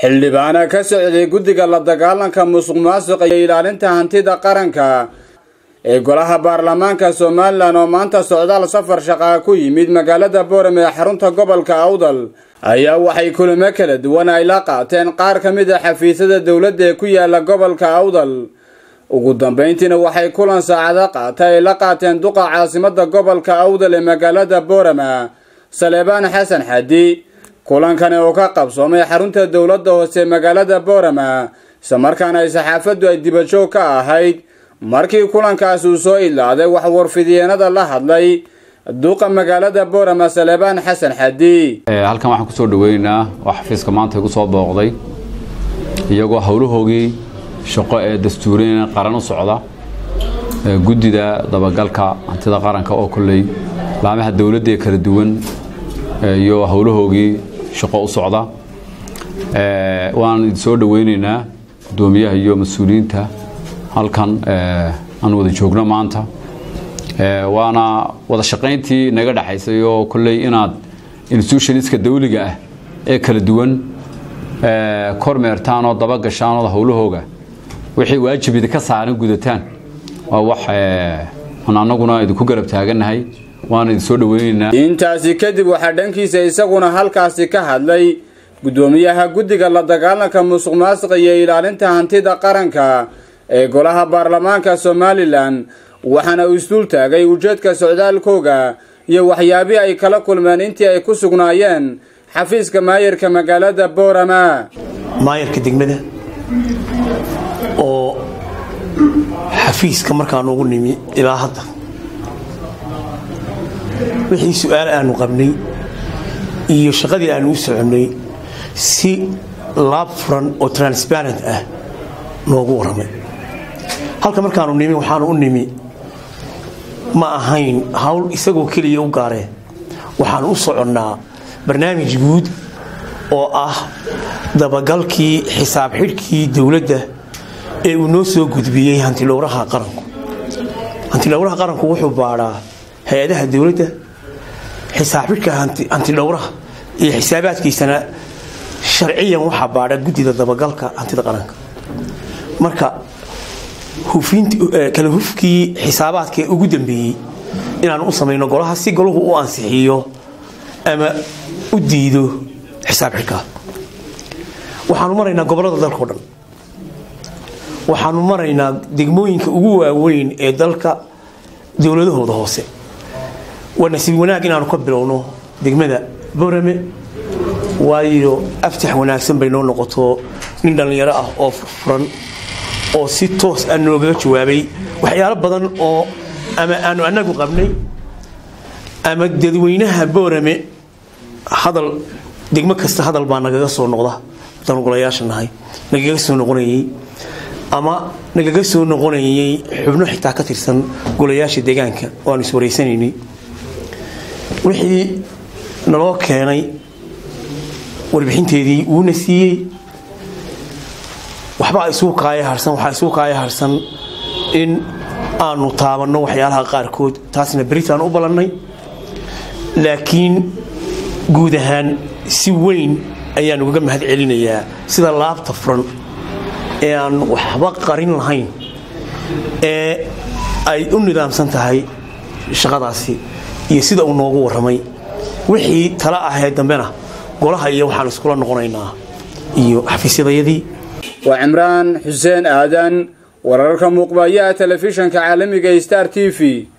xildhibaana ka socday guddiga la dagaalanka musuq maasuqa iyo ilaalinta hantida qaranka ee golaha baarlamaanka somalilan oo maanta socdaal safar shaqaa ku yimid magaalada boorame ee xarunta gobolka awdal ayaa waxay kulamo kala duwan ay la qaateen qaar ka mid a xafiisyada dowladda ee ku yaala gobolka awdal ugu dambayntiina waxay kulan saacado qaata ay la qaateen duqa caasimada gobolka awdal ee magaalada boorama saleebaan xasan xadi kulankani oo ka qabsoomay xarunta dowladda hoose magaalada boorama islamarkaana ay saxaafaddu ay dibajoog ka ahayd markii kulankaas uu soo idlaaday wax warfidiyeenada la hadlay duqa magaalada boorama saleebaan xasan xadi halkan waxaan kusoo dhaweynaynaa oo xafiiska maanta igu soo booqday iyagoo howlahoogii shaqo ee dastuuriyan qaran u socda guddida dabagalka hantida qaranka oo kolley laamaha dowladda ee kala duwan iyo howlahoogii shaqo u socda waan idin soo dhaweynaynaa guddoomiyaha iyo mas-uuliyiinta halkan aan wada joogno maanta waana wada shaqayntii naga dhexaysay oo kolley inaad institutionska dawliga ah ee kala duwan kormeertaan oo dabagashaan oo howlahooga wixii waajib idinka saaran gudataan waa wax aan annaguna idinku garab taagannahay waana idin soo dhaweynaynaa intaasi kadib waxaa dhankiisa isaguna halkaasi ka hadlay guddoomiyaha guddiga la dagaalanka musuq maasuqa iyo ilaalinta hantida qaranka ee golaha baarlamaanka somalilan waxaana uu isduul taagay ujeedka socdaalkooga iyo waxyaabii ay kala kulmeen intii ay ku sugnaayeen xafiiska maayarka magaalada boorama maayarka degmada oo xafiiska markaan ugu nimi ilaa hadda wixii su-aal aanu qabnay iyo shaqadii aanu u soconnay si laab furan oo transparent ah noogu warramay halka markaanu nimi waxaanu u nimi ma ahayn hawl isagoo keliya u gaareen waxaanu u soconnaa barnaamij guud oo ah dabagalkii xisaab xidhkii dowladda ee uu noo soo gudbiyey hantidhowraha qaranku hantidhowraha qaranku wuxuu baadhaa hay-adaha dowladda xisaab xidhka hantidhowraha iyo xisaabaadkiisana sharciyan waxaa baadha guddida dabagalka hantida qaranka marka kala hufkii xisaabaadka ee ugu dambeeyey inaanu u samayno golaha si golahu u ansixiyo ama u diido xisaab xidhkaa waxaanu maraynaa gobollada dalkao dhan waxaanu maraynaa degmooyinka ugu waaweyn ee dalka dowladahooda hoose waa nasiib wanaag inaanu ka bilowno degmada borame waayo aftax wanaagsan bay noo noqoto nin dhallinyaro ah oo furfuran oo si toos ah noogaga jawaabay waxyaalo badan oo ama aanu annagu qabnay ama dadweynaha boorame hadal degmo kasta hadal baa nagaga soo noqda haddaan golayaasha nahay nagaga soo noqonayay ama nagaga soo noqonayay xubno xitaa ka tirsan golayaasha deegaanka oo aanu iswaraysanaynay wixii naloo keenay warbixinteedii wuuna siiyey waxbaa isugu kaaya harsan waxaa isugu kaaya harsan in aanu taabanno waxyaalaha qaarkood taasna beritaan u ballannay laakiin guud ahaan si weyn ayaan ugaga mahad celinayaa sida laabta furan ee aan waxba qarin lahayn ee ay u nidaamsan tahay shaqadaasi iyo sida uu noogu warramay wixii tala ahee dambena golaha iyo waxaan iskula noqonaynaa iyo xafiisyadayadii waa cimraan xuseen aadan wararka muuqbayaha telefishanka caalamiga star t v